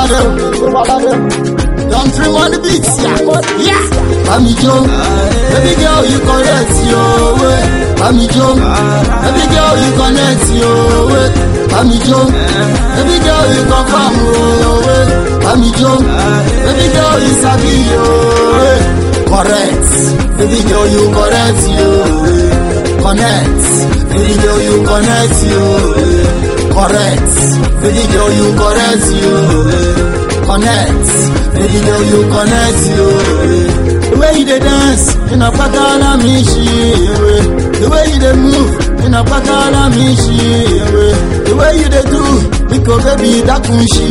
lábẹ́ o. Don trim on the beat, yeah. Yeah. Bami Jo, baby girl you correct yo. eh. Bami Jo, baby girl you connect yo. eh. Bami Jo, baby girl you confirm yo. eh. Bami Jo, baby girl you sabi yo. eh. Correct, baby girl you correct yo. eh. Connect, baby girl you connect yo. eh. Correct, baby girl you correct yo. eh. Connect, baby girl you connect yo. eh. The way you dey dance, in a pakala me she. eh. The way you dey move, in a pakala me she. eh. The way you dey do, because baby that kun she.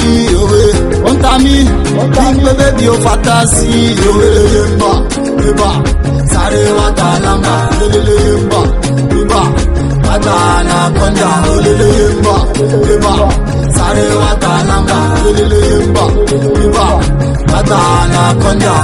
eh. One time me, big baby o fantasy. Yemba, yemba, sare wa kalamba, lelele yemba, yemba. Mata anaconda, lelele yemba, yemba. Sare wa kalamba, lelele yemba, yemba. Mata anaconda.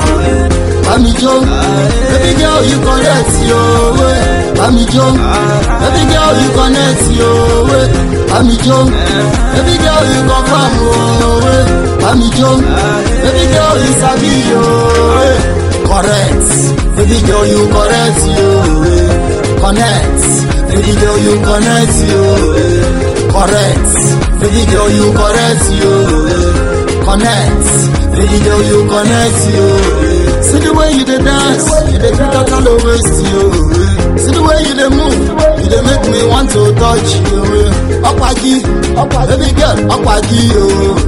Bami Jo, baby girl you correct yo. eh. Bami Jo, baby girl you connect yo. eh. Bami Jo, baby girl you confirm oh. eh. Bami Jo, baby girl you sabi yo. eh. Correct, baby girl you correct yo. eh. Connect, baby girl you connect yo. eh. Correct, baby girl you correct yo. eh. Connect, baby girl you connect yo. eh. See the way you dey dance, you dey put out all over you. eh. See the way you dey move, you dey make me want to touch you. eh. Ọ̀pàjì, baby girl, ọ̀pàjì o.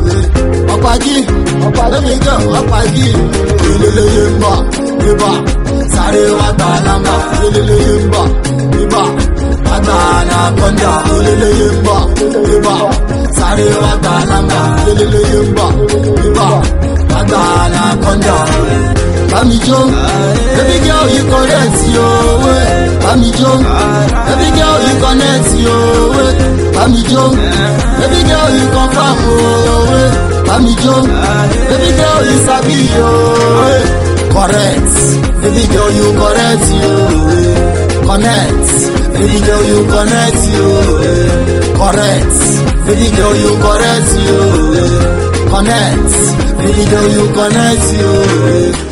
eh. Ọ̀pàjì, baby girl, ọ̀pàjì. Ilele yemba, yemba, sáré wá gba lamba. Ilele yemba, yemba, wàgbà anaconda. Ilele yemba, yemba, sáré wá gba lamba. Ilele yemba, yemba, wàgbà anaconda. Bami Jo, baby girl you correct yo. eh. Bami Jo, baby girl you connect yo. eh. Bami Jo, baby girl you confirm oh. eh. Bami Jo, baby girl you sabi yo. eh. Correct, baby girl you correct yo. eh. Connect, baby girl you connect yo. eh. Correct, baby girl you correct yo. eh. Connect, baby girl you connect yo. eh.